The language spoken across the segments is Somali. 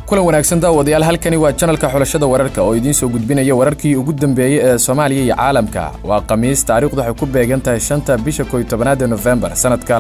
kulan wanaagsan daawadayaal halkani waa janalka xulashada wararka oo idiin soo gudbinaya wararkii ugu dambeeyey ee soomaaliya iyo caalamka waa khamiis taariikhdu waxay ku beegan tahay shanta bisha koy tobanaada nofembar sannadka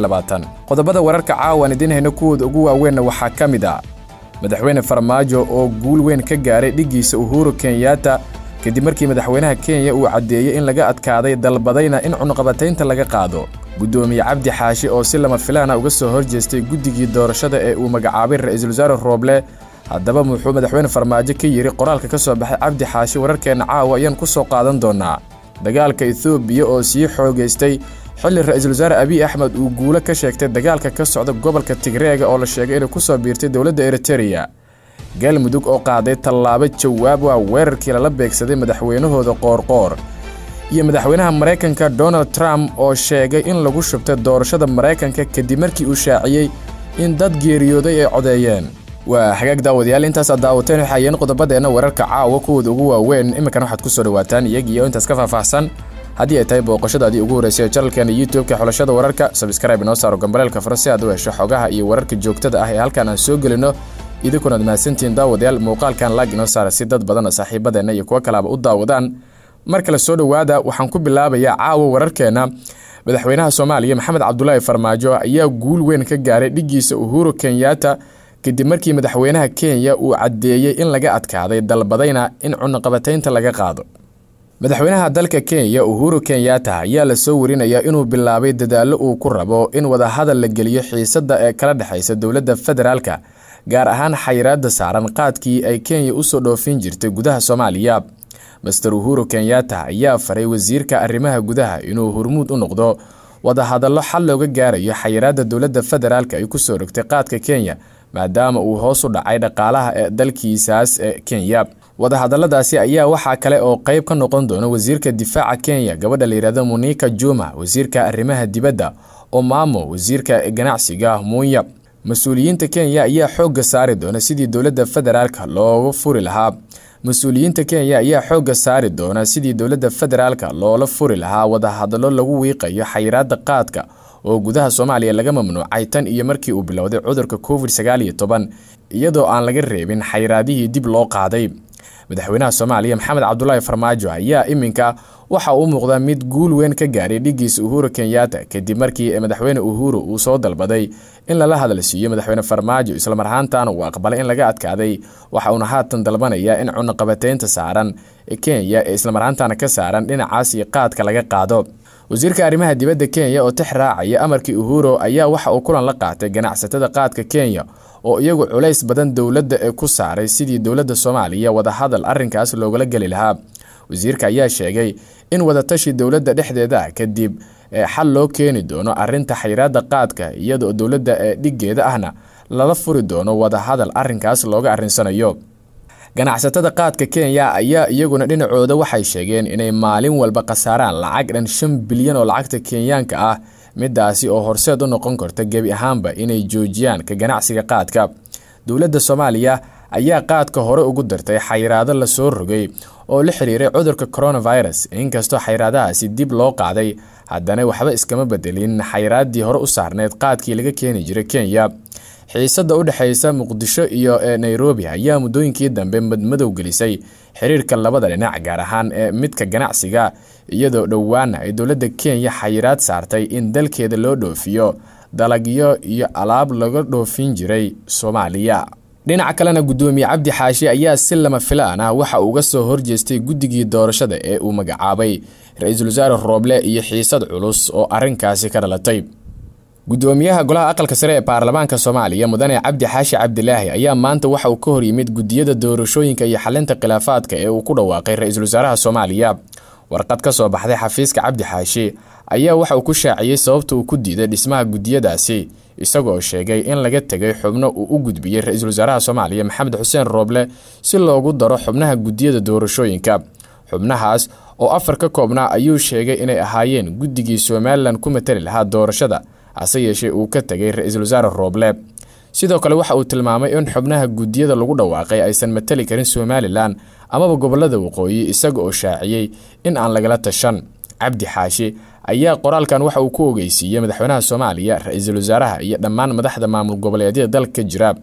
qodobada wararka caawan idiin hayno kuwooda ugu waaweynna waxaa ka mid ah madaxweyne farmaajo oo guul weyn ka gaaray dhiggiisa uhuru kenyatta kadib markii madaxweynaha kenya uu caddeeyey in laga adkaaday dalbadayna in cunuqabataynta laga qaado guddoomiye cabdi xaashi oo si lama filaana uga soo hor jeestay guddigii doorashada ee uu magacaabay ra-iisul wasaare rooble haddaba muxuu madaxweyne farmaajo ka yidhi qoraalka ka soo baxay cabdi xaashi wararkeenna caawa ayaan ku soo qaadan doonnaa dagaalka etoobiya oo sii xoogaystay xilli ra-iisul wasaare abiy axmed uu guulo ka sheegtay dagaalka ka socda gobolka tigreega oo la sheegay inay ku soo biirtay dowladda eritereya galmudug oo qaaday tallaabo jawaab waa weerarkii lala beegsaday madaxweynahooda qoorqoor iyo madaxweynaha maraykanka donald trump oo sheegay in lagu shubtay doorashada maraykanka kadib markii uu shaaciyey in dad geeriyooday ay codeeyeen waa hagaag daawadayaal intaasaad daawateen waxaayeen qodobadeenna wararka caawa kuwooda ugu waaweyn iminkana waxaad ku soo dhawaataan iyagiiyo intaas ka faahfaahsan haddii ay tahay booqashadaadii ugu horreysay ee janalkeena youtube-ka xulashada wararka sabskrayb inoo saaro gambaleelka fara si aad u hesho xogaha iyo wararka joogtada ah ee halkaan aan soo gelino idinkunaad mahadsantihiin daawadayaal muuqaalkan laag inoo saara si dad badan oo saaxiibadeenna iyo kuwo kalaaba u daawadaan mar kale soo dhowaada waxaan ku bilaabayaa caawa wararkeenna madaxweynaha soomaaliya maxamed cabdulaahi farmaajo ayaa guul weyn ka gaaray dhiggiisa uhuru kenyatta kadib markii madaxweynaha kenya uu caddeeyey in laga adkaaday dalbadayna in cunuqabataynta laga qaado madaxweynaha dalka kenya uhuru kenyatta ayaa lasoo warinayaa inuu bilaabay dadaallo uu ku rabo in wadahadal la geliyo xiisadda ee kala dhexaysa dowladda federaalka gaar ahaan xayiraadda saaran qaadkii ay kenya usoo dhoofin jirtay gudaha soomaaliya master uhuru kenyatta ayaa faray wasiirka arrimaha gudaha inuu hormuud u noqdo wadahadallo xal looga gaarayo xayiraadda dowladda federaalka ay kusoo rogtay qaadka kenya maadaama uu hoos u dhacay dhaqaalaha ee dalkiisaas ee kenya wadahadalladaasi ayaa waxaa kale oo qayb ka noqon doona wasiirka difaaca kenya gabadha layihahdo munika juma wasiirka arrimaha dibadda omamo wasiirka ganacsiga munya mas-uuliyiinta kenya ayaa xoogga saari doona sidii dowladda federaalka looga furi lahaa mas-uuliyiinta kenya ayaa xoogga saari doona sidii dowladda federaalka loola furi lahaa wadahadallo lagu wiiqayo xayiraadda qaadka oo gudaha soomaaliya laga mamnuucay tan iyo markii uu bilowday cudurka covid sagaal iyo toban iyadoo aan laga reebin xayiraadihii dib loo qaaday madaxweynaha soomaaliya maxamed cabdulaahi farmaajo ayaa iminka waxa uu muuqdaa mid guul weyn ka gaaray dhiggiisa uhuru kenyatta kadib markii madaxweyne uhuru uu soo dalbaday in lala hadal siiyo madaxweyne farmaajo islamar ahaantaana uu aqbalay in laga adkaaday waxa uuna haatan dalbanayaa in cunuqabataynta saaran kenya ee islamar ahaantaana ka saaran dhinacaas iyo qaadka laga qaado wasiirka arrimaha dibadda kenya oo tix raacaya amarkii uhuru ayaa waxa uu kulan la qaatay ganacsatada qaadka kenya oo iyagu culays badan dowladda ee ku saaray sidii dowladda soomaaliya wadahadal arrinkaas loogala geli lahaa wasiirka ayaa sheegay in wadatashi dowladda dhexdeeda kadib xal loo keeni doono arinta xayiraadda qaadka iyadoo dowladda ee dhiggeeda ahna lala furi doono wadahadal arrinkaas looga arrinsanayo ganacsatada qaadka kenya ayaa iyaguna dhinacooda waxay sheegeen inay maalin walba khasaaraan lacag dhan shan bilyan oo lacagta kenyaanka ah midaasi oo horseed u noqon karta gebi ahaanba inay joojiyaan ka ganacsiga qaadka dowladda soomaaliya ayaa qaadka hore ugu dartay xayiraado lasoo rogay oo la xiriiray cudurka coronavirus inkastoo xayiraadahaasi dib loo qaaday haddana waxba iskama bedelin xayiraaddii hore u saarneyd qaadkii laga keeni jiray kenya xiisadda u dhexaysa muqdisho iyo nairobi ayaa muddooyinkii dambe madmadow gelisay xiriirka labada dhinac gaar ahaan ee midka ganacsiga iyadoo dhowaana ay dowladda kenya xayiraad saartay in dalkeeda loo dhoofiyo dalagyo iyo alaab laga dhoofin jiray soomaaliya dhinaca kalena guddoomiye cabdi xaashi ayaa si lama filaan ah waxa uga soo horjeestay guddigii doorashada ee uu magacaabay ra-iisul wasaare rooble iyo xiisad culus oo arrinkaasi ka dhalatay guddoomiyaha golaha aqalka sare ee baarlamaanka soomaaliya mudane cabdi xaashi cabdilaahi ayaa maanta waxa uu ka hor yimid gudiyada doorashooyinka iyo xalinta khilaafaadka ee uu ku dhawaaqay ra-iisul wasaaraha soomaaliya warqad ka soo baxday xafiiska cabdi xaashi ayaa waxa uu ku shaaciyey sababta uu ku diiday dhismaha gudiyadaasi isagoo sheegay in laga tegay xubno uu u gudbiyey ra-iisul wasaaraha soomaaliya maxamed xuseen rooble si loogu daro xubnaha gudiyada doorashooyinka xubnahaas oo afar ka koobnaa ayuu sheegay inay ahaayeen guddigii somalilan ku matali lahaa doorashada hase yeeshee uu ka tegay ra-iisul wasaare rooble sidoo kale waxa uu tilmaamay in xubnaha gudiyada lagu dhawaaqay aysan matali karin somalilan amaba gobolada waqooyi isaga oo shaaciyey in aan lagala tashan cabdi xaashi ayaa qoraalkan waxa uu ku ogeysiiyey madaxweynaha soomaaliya ra-iisul wasaaraha iyo dhammaan madaxda maamul goboleedyada dalka ka jira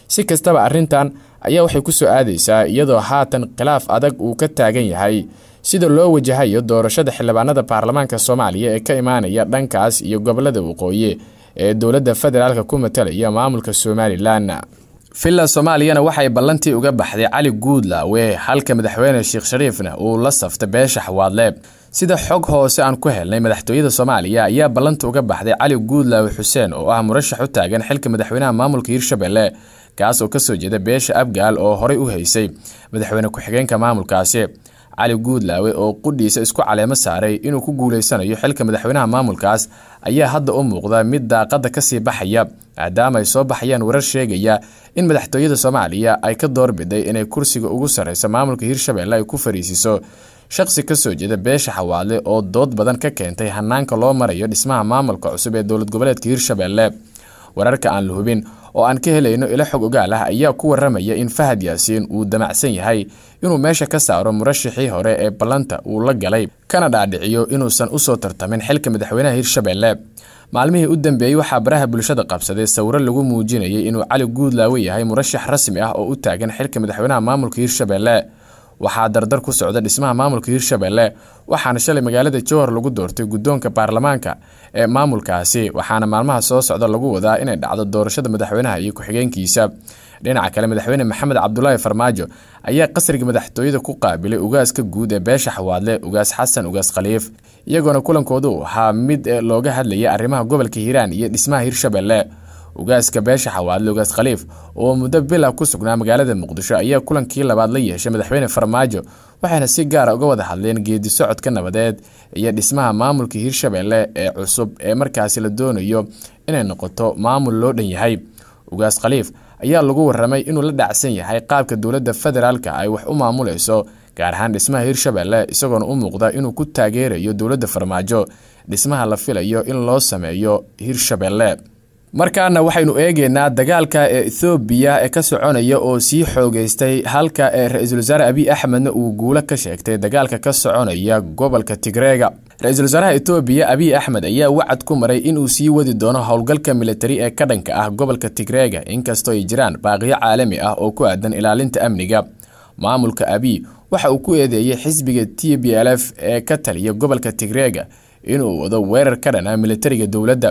si kastaba arrintan ayaa waxay ku soo aadaysaa iyadoo haatan khilaaf adag uu ka taagan yahay sida loo wajahayo doorashada xildhibaanada baarlamaanka soomaaliya ee ka imaanaya dhankaas iyo gobolada waqooyi ee dowladda federaalk ku matalaya maamulka somalilan villa soomaaliyana waxay ballantii uga baxday cali guudlaawe halka madaxweyne sheekh shariifna uu la saftay beesha xawaadle sida xog hoose aan ku helnay madaxtooyada soomaaliya ayaa ballanta uga baxday cali guudlaawe xuseen oo ah murashax u taagan xilka madaxweynaha maamulka hiirshabelle kaas oo kasoo jeeda beesha abgaal oo horey u haysay madaxweyne ku-xigeenka maamulkaasi cali guudlaawe oo qudhiisa isku caleemo saaray inuu ku guuleysanayo xilka madaxweynaha maamulkaas ayaa hadda u muuqda mid daaqada kasii baxaya maadaama ay soo baxayaan warar sheegaya in madaxtooyada soomaaliya ay ka doorbiday inay kursiga ugu sarreysa maamulka hiirshabelle ay ku fariisiso shaqsi kasoo jeeda beesha xawaadle oo dood badan ka keentay hanaanka loo marayo dhismaha maamulka cusub ee dowlad goboleedka hiirshabelle wararka aan la hubin oo aan ka helayno ilo xog ogaal ah ayaa ku waramaya in fahad yaasiin uu damacsan yahay inuu meesha ka saaro murashixii hore ee ballanta uu la galay kana dhaadhiciyo inuusan usoo tartamin xilka madaxweynaha hiirshabelle maalmihii u dambeeyey waxaa baraha bulshada qabsaday sawiro lagu muujinayay inuu cali guudlaawe yahay murashax rasmi ah oo u taagan xilka madaxweynaha maamulka hiirshabelle waxaa dardar ku socda dhismaha maamulka hiirshabelle waxaana shalay magaalada jowhar lagu doortay guddoonka baarlamaanka ee maamulkaasi waxaana maalmaha soo socda lagu wadaa inay dhacdo doorashada madaxweynaha iyo ku-xigeenkiisa dhinaca kale madaxweyne maxamed cabdulaahi farmaajo ayaa qasriga madaxtooyada ku qaabilay ugaaska guud ee beesha xawaadle ugaas xasan ugaas khaliif iyagoona kulankoodu ahaa mid looga hadlaya arrimaha gobolka hiiraan iyo dhismaha hiirshabelle ugaaska beesha xawaadle ugaas khaliif oo muddo bila ku sugnaa magaalada muqdisho ayaa kulankii labaad la yeeshay madaxweyne farmaajo waxayna si gaara uga wada hadleen geedi socodka nabadeed iyo dhismaha maamulka hiirshabelle ee cusub ee markaasi la doonayo inay noqoto maamul loo dhan yahay ugaas khaliif ayaa lagu waramay inuu la dhacsan yahay qaabka dowladda federaalka ay wax u maamulayso gaar ahaan dhismaha hiirshabelle isagoona u muuqda inuu ku taageerayo dowladda farmaajo dhismaha la filayo in loo sameeyo hiirshabelle markaana waxaynu eegeynaa dagaalka ee ethoobiya ee ka soconaya oo sii xoogeystay halka ee ra-iisul wasaare abiy axmedna uu guulo ka sheegtay dagaalka ka soconaya gobolka tigreega ra-iisul wasaaraha etoobiya abiy axmed ayaa wacad ku maray inuu sii wadi doono howlgalka militari ee ka dhanka ah gobolka tigreega inkastoo ay jiraan baaqiyo caalami ah oo ku aadan ilaalinta amniga maamulka abiy waxa uu ku eedeeyey xisbiga t b l f ee ka taliya gobolka tigreega inuu wado weerar ka dhan ah militariga dowladda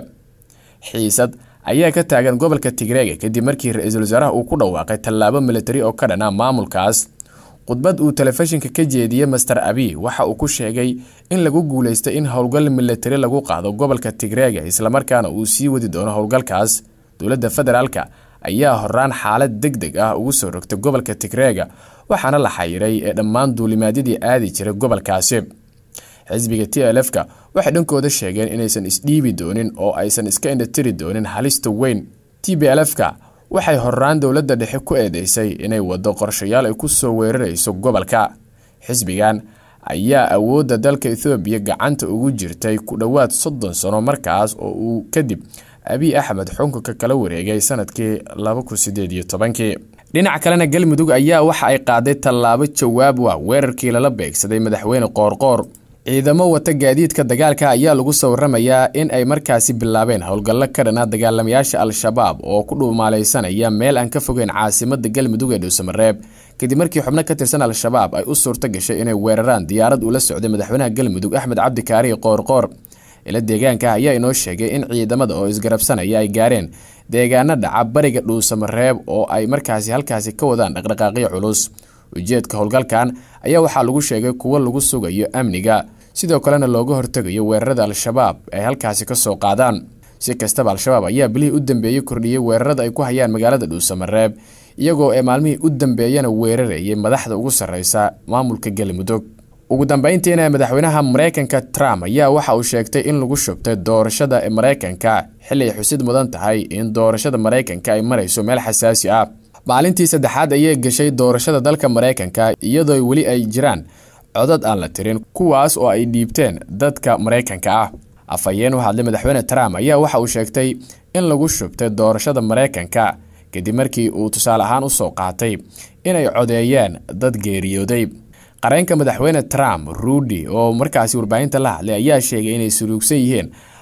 xiisad ayaa ka taagan gobolka tigreega kadib markii ra-iisul wasaaraha uu ku dhawaaqay tallaabo militari oo ka dhana maamulkaas khudbad uu telefishinka ka jeediyey master abiy waxa uu ku sheegay in lagu guuleystay in howlgal militari lagu qaado gobolka tigreega islamarkaana uu sii wadi doono howlgalkaas dowladda federaalka ayaa horaan xaalad deg deg ah ugu soo rogtay gobolka tigreega waxaana la xayiray ee dhammaan duulimaadyadii aadi jiray gobolkaasi xisbiga t l f-ka waxay dhankooda sheegeen inaysan isdhiibi doonin oo aysan iska indhatiri doonin halista weyn t b l f-ka waxay horaan dowladda dhexe ku eedeysay inay wado qorshayaal ay ku soo weerarayso gobolka xisbigan ayaa awoodda dalka ethoobiya gacanta ugu jirtay ku dhowaad soddon sano markaas oo uu kadib abiy axmed xukunka kala wareegay sanadkii labakusideediytobankii dhinaca kalena galmudug ayaa waxa ay qaaday tallaabo jawaab wa weerarkii lala beegsaday madaxweyne qoorqoor ciidamo wata gaadiidka dagaalka ayaa lagu soo waramayaa in ay markaasi bilaabeen howlgallo ka dhana dagaalamayaasha al-shabaab oo ku dhuumaalaysanaya meel aan ka fogeyn caasimada galmudug ee dhuusamareeb kadib markii xubno ka tirsan al-shabaab ay u suurto gashay inay weeraraan diyaarad ula socday madaxweynaha galmudug axmed cabdikaarihi qoorqoor ila deegaanka ayaa inoo sheegay in ciidamada oo isgarabsanaya ay gaareen deegaano dhaca bariga dhuusamareeb oo ay markaasi halkaasi ka wadaan dhaqdhaqaaqyo culus ujeedka howlgalkan ayaa waxaa lagu sheegay kuwo lagu sugayo amniga sidoo kalena looga hortegayo weerarada al-shabaab ay halkaasi ka soo qaadaan si kastaba al-shabaab ayaa bilihii u dambeeyey kordhiyey weerarada ay ku hayaan magaalada dhuusamareeb iyagoo ee maalmihii u dambeeyana weerarayay madaxda ugu sarreysa maamulka galmudug ugu dambeyntiina madaxweynaha mareykanka trump ayaa waxa uu sheegtay in lagu shubtay doorashada mareykanka xili ay xusid mudan tahay in doorashada mareykanka ay marayso meel xasaasi ah maalintii saddexaad ayay gashay doorashada dalka mareykanka iyadoo weli ay jiraan codad aan la tirin kuwaas oo ay dhiibteen dadka mareykanka ah afhayeen u hadlay madaxweyne trump ayaa waxa uu sheegtay in lagu shubtay doorashada mareykanka kadib markii uu tusaale ahaan usoo qaatay inay codeeyeen dad geeriyooday qareenka madaxweyne trump ruudi oo markaasi warbaahinta la hadlay ayaa sheegay inay suluugsan yihiin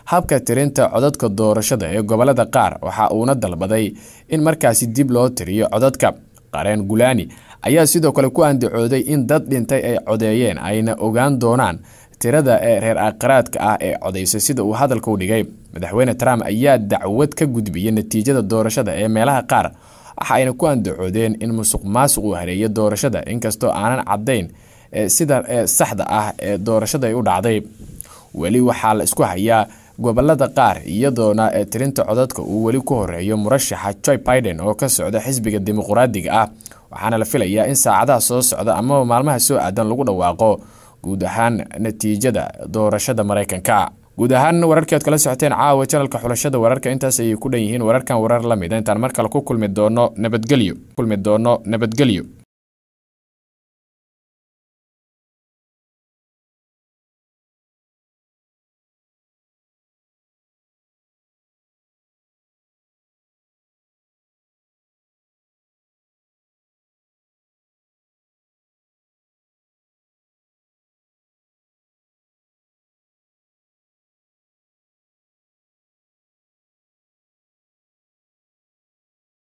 habka tirinta codadka doorashada ee gobolada qaar waxa uuna dalbaday in markaasi dib loo tiriyo codadka qareen gulaani ayaa sidoo kale ku andacooday in dad dhintay ay codeeyeen ayna ogaan doonaan tirada ee reer aqraadka ah ee codaysay sida uu hadalka u dhigay madaxweyne trump ayaa dacwad ka gudbiyey natiijada doorashada ee meelaha qaar waxa ayna ku andacoodeen in musuq maasuq uu hareeyo doorashada inkastoo aanan caddayn sida saxda ah ee doorashada ay u dhacday weli waxaa la isku hayaa gobolada qaar iyadoona tirinta codadka uu weli ku horeeyo murashaxa joe biden oo ka socda xisbiga dimuqraadiga ah waxaana la filayaa in saacadaha soo socda amaba maalmaha soo aadan lagu dhawaaqo guud ahaan natiijada doorashada maraykanka guud ahaan wararkii aad kala socoteen caawa janalka xulashada wararka intaas ayay ku dhan yihiin wararkan warar la mida intaan mar kale ku kulmi doono nabadgelyo kulmi doono nabadgelyo